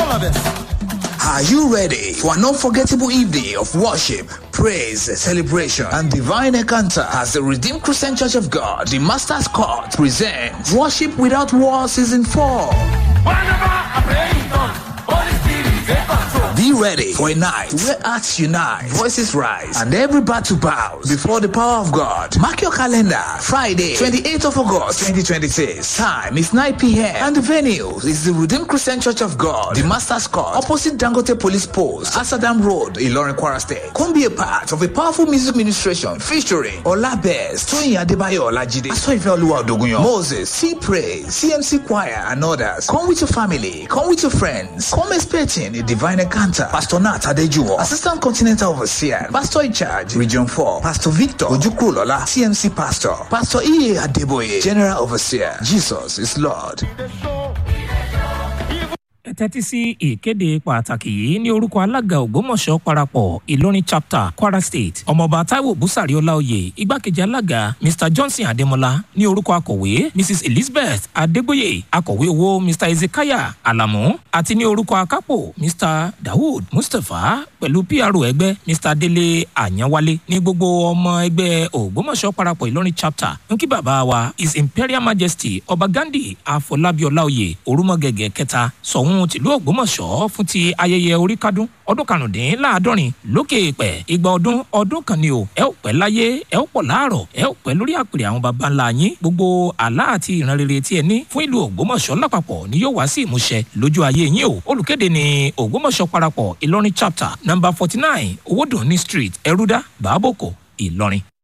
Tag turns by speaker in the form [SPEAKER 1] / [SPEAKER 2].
[SPEAKER 1] all of us.
[SPEAKER 2] Are you ready for an unforgettable evening of worship, praise, celebration, and divine encounter as the Redeemed Christian Church of God, the Master's Court, presents Worship Without War Season 4? Be ready for a night where hearts unite, voices rise, and every battle bows before the power of God. Mark your calendar. Friday, 28th of August, 2026. Time is 9 p.m. And the venue is the Redeemed Christian Church of God, the Master's Court, opposite Dangote Police Post, Asadam Road, Ilorin, Kwara State. Come be a part of a powerful music ministration featuring Olabez, Toyin Adebayo Olajide, Asoife Oluwa Odogunyan, Moses, C Praise, CMC Choir, and others. Come with your family. Come with your friends. Come expecting a divine encounter. Pastor Nat Adejuwo, Assistant Continental Overseer, Pastor in charge, Region 4, Pastor Victor Ojukrulola, CMC Pastor, Pastor E. Adeboye, General Overseer. Jesus is Lord.
[SPEAKER 3] ẹ tẹ́tí sí ìkéde pàtàkì yìí ní orúkọ alága ògbómọ̀ṣọ́ parapọ̀ ìlọrin chapter kwara state ọmọọba taiwo busari ọláòyè igbákejì alága mr johnson adémọlá ní orúkọ akọ̀wé mrs elizabeth adégbòye akọ̀wé owó mr ezekiah alamu àti ní orúkọ akápò mr dawood mustapha pẹ̀lú pro ẹgbẹ́ mr délé àyànwálé ní gbogbo ọmọ ẹgbẹ́ ògbómọ̀ṣọ́ parapọ̀ ìlọrin chapter ń kí bàbá wa his imperial majesty ọba gandhi àfọlábí ọláòyè orúmọgẹgẹ kẹta sọ̀hún ọ̀hún tìlú ògbómọ̀ṣọ́ fún ti ayẹyẹ oríkádún ọdún karùndínláàádọ́rin lókè èèpẹ̀ igba ọdún ọdún kan ni o ẹ ò pẹ́ láyé ẹ ò pọ̀ láàrọ̀ ẹ ò pẹ́ lórí àpèrè àwọn baba ńlá yín gbogbo àlá àti ìran rere tí ẹ ní fún ìlú ògbómọ̀ṣọ́ lápapọ̀ ni yóò wá sí ìmúṣẹ lójú ayé yín o olùkéde ni ògbómọ̀ṣọ́ parapọ̀ ìlọrin chapter number forty nine owódùnní street ẹrúdá bàbòkò ìlọrin.